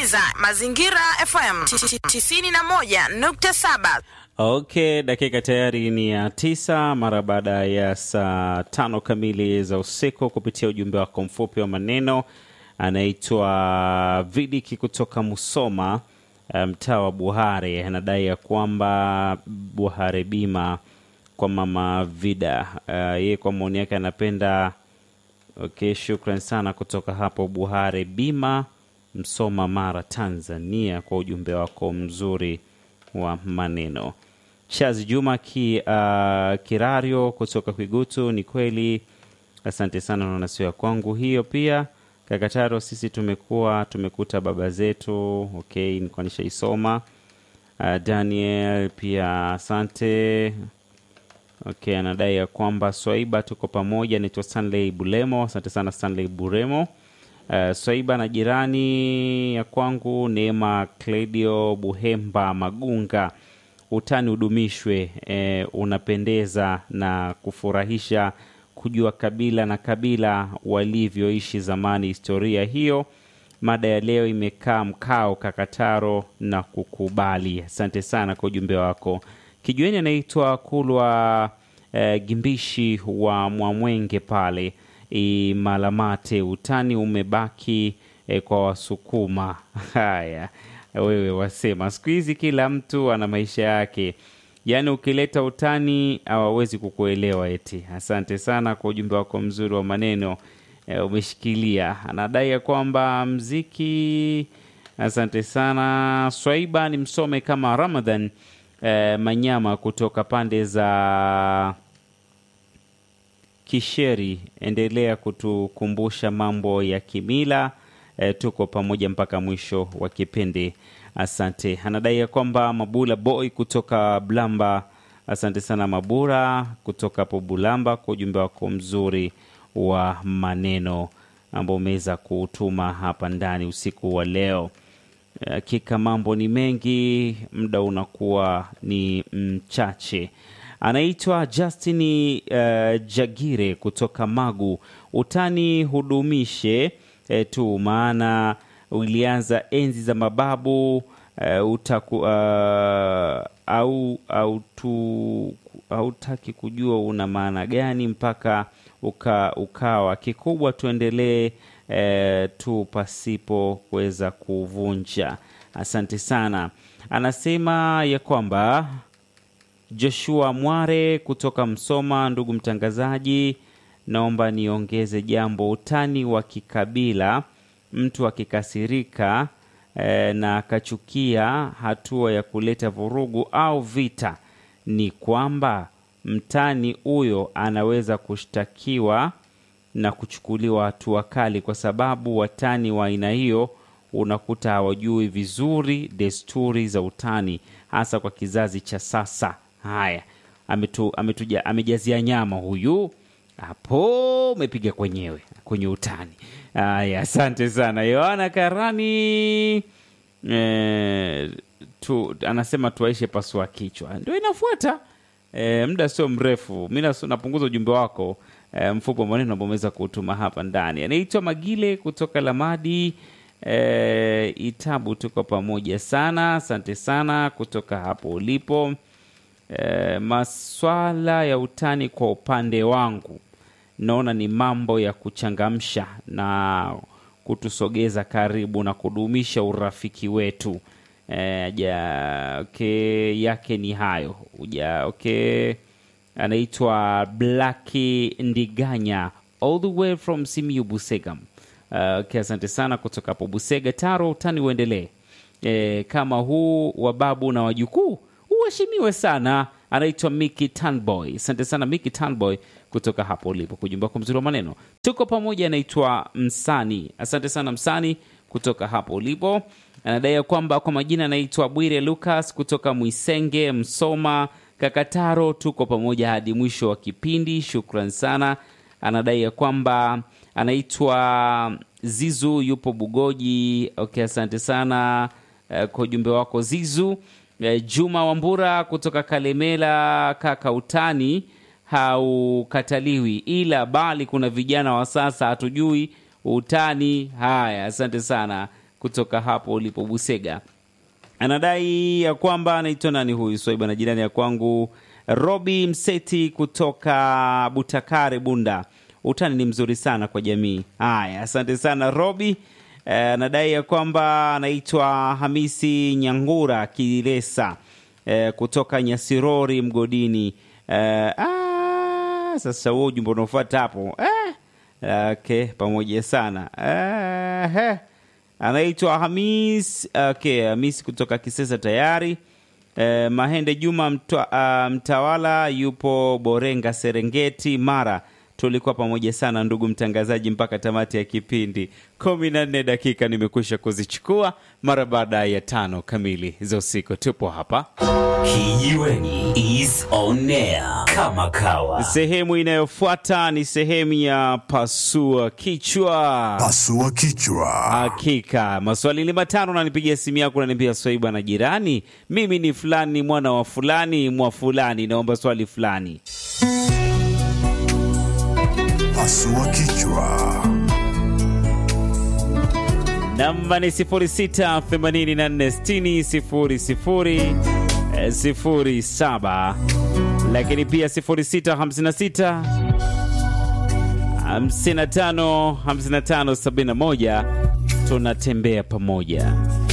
unasikiliza Mazingira FM 91.7. Okay, dakika tayari ni ya tisa mara baada ya saa tano kamili za usiku, kupitia ujumbe wako mfupi wa maneno. Anaitwa Vidiki kutoka Musoma, mtaa wa Buhare, anadai ya kwamba Buhare bima kwa mama Vida. Uh, yeye kwa maoni yake anapenda. Okay, shukran sana kutoka hapo Buhare bima, Msoma, Mara, Tanzania, kwa ujumbe wako mzuri wa maneno. Chazi Juma ki, uh, Kirario kutoka Kwigutu, ni kweli, asante sana, naona sio ya kwangu hiyo. Pia Kakataro, sisi tumekuwa tumekuta baba zetu. Okay, nilikuwa nishaisoma. Uh, Daniel pia asante. Okay, anadai ya kwamba Swaiba tuko pamoja. Naitwa Stanley Bulemo, asante sana Stanley Buremo. Uh, Swaiba na jirani ya kwangu Neema Cledio Buhemba Magunga, utani udumishwe. Eh, unapendeza na kufurahisha kujua kabila na kabila walivyoishi zamani. Historia hiyo, mada ya leo imekaa mkao Kakataro na kukubali. Asante sana kwa ujumbe wako. Kijueni anaitwa Kulwa eh, Gimbishi wa Mwamwenge pale Malamate, utani umebaki eh, kwa Wasukuma. Haya, wewe wasema siku hizi kila mtu ana maisha yake, yaani ukileta utani hawawezi kukuelewa eti. Asante sana kwa ujumbe wako mzuri wa maneno eh, umeshikilia. Anadai ya kwamba mziki. Asante sana Swaiba, ni msome kama Ramadhan eh, Manyama kutoka pande za Kisheri, endelea kutukumbusha mambo ya kimila e, tuko pamoja mpaka mwisho wa kipindi. Asante. Anadai ya kwamba Mabula Boy kutoka Blamba, asante sana Mabura kutoka hapo Bulamba kwa ujumbe wako mzuri wa maneno ambao umeweza kuutuma hapa ndani usiku wa leo. Hakika mambo ni mengi, muda unakuwa ni mchache. Anaitwa Justin uh, Jagire kutoka Magu. Utani hudumishe eh, tu maana ulianza enzi za mababu uh, utaku, uh, au au tu hautaki kujua una maana gani mpaka uka, ukawa kikubwa. Tuendelee eh, tu pasipo kuweza kuvunja. Asante sana. Anasema ya kwamba Joshua Mware kutoka Msoma, ndugu mtangazaji, naomba niongeze jambo. Utani wa kikabila, mtu akikasirika e, na akachukia hatua ya kuleta vurugu au vita, ni kwamba mtani huyo anaweza kushtakiwa na kuchukuliwa hatua kali, kwa sababu watani wa aina hiyo unakuta hawajui vizuri desturi za utani, hasa kwa kizazi cha sasa. Haya, ametu, ametuja, amejazia nyama huyu hapo, umepiga kwenyewe kwenye utani. Haya, asante sana Yohana Karani. E, tu, anasema tuaishe pasua kichwa, ndio inafuata. E, muda sio mrefu, mi napunguza ujumbe wako e, mfupi wa maneno ambao umeweza kuutuma hapa ndani. Anaitwa Magile kutoka Lamadi e, Itabu, tuko pamoja sana, asante sana kutoka hapo ulipo. E, maswala ya utani kwa upande wangu naona ni mambo ya kuchangamsha na kutusogeza karibu na kudumisha urafiki wetu. E, ja, okay, yake ni hayo uja, okay. Anaitwa Blaki Ndiganya all the way from Simiyu Busega. Uh, okay, asante sana kutoka hapo Busega. Taro, utani uendelee e, kama huu wa babu na wajukuu uheshimiwe sana. Anaitwa Miki Tanboy. Asante sana Miki Tanboy kutoka hapo ulipo, kujumba kwa mzuri wa maneno. Tuko pamoja. Anaitwa Msani. Asante sana Msani kutoka hapo ulipo. Anadai kwamba kwa majina anaitwa Bwire Lucas kutoka Mwisenge, Msoma, Kakataro. Tuko pamoja hadi mwisho wa kipindi, shukran sana. Anadai ya kwamba anaitwa Zizu, yupo Bugoji. Okay, asante sana uh, kwa ujumbe wako Zizu. Juma Wambura kutoka Kalemela, kaka, utani haukataliwi, ila bali kuna vijana wa sasa hatujui utani. Haya, asante sana kutoka hapo ulipo Busega. Anadai ya kwamba anaitwa nani huyu Swaiba na jirani ya kwangu Robi Mseti kutoka Butakare Bunda. Utani ni mzuri sana kwa jamii. Haya, asante sana Robi. Anadai ya kwamba anaitwa Hamisi Nyangura Kilesa eh, kutoka Nyasirori Mgodini. Eh, ah, sasa huo ujumbe unaofuata hapo eh, okay, pamoja sana eh, eh. Anaitwa Hamis okay, Hamis kutoka Kisesa tayari. Eh, Mahende Juma mtwa, ah, Mtawala yupo Borenga Serengeti Mara. Tulikuwa pamoja sana ndugu mtangazaji mpaka tamati ya kipindi. kumi na nne dakika nimekwisha kuzichukua mara baada ya tano kamili za usiku. Tupo hapa Kijiweni is on air kama kawa. sehemu inayofuata ni sehemu ya pasua kichwa. Pasua kichwa. Hakika maswali ni matano, nanipigia simu yako, naniambia Swaiba na jirani, mimi ni fulani mwana wa fulani mwa fulani, naomba swali fulani. Pasua kichwa. Namba ni 0684600007, lakini pia 0656 55 55 71. Tunatembea pamoja.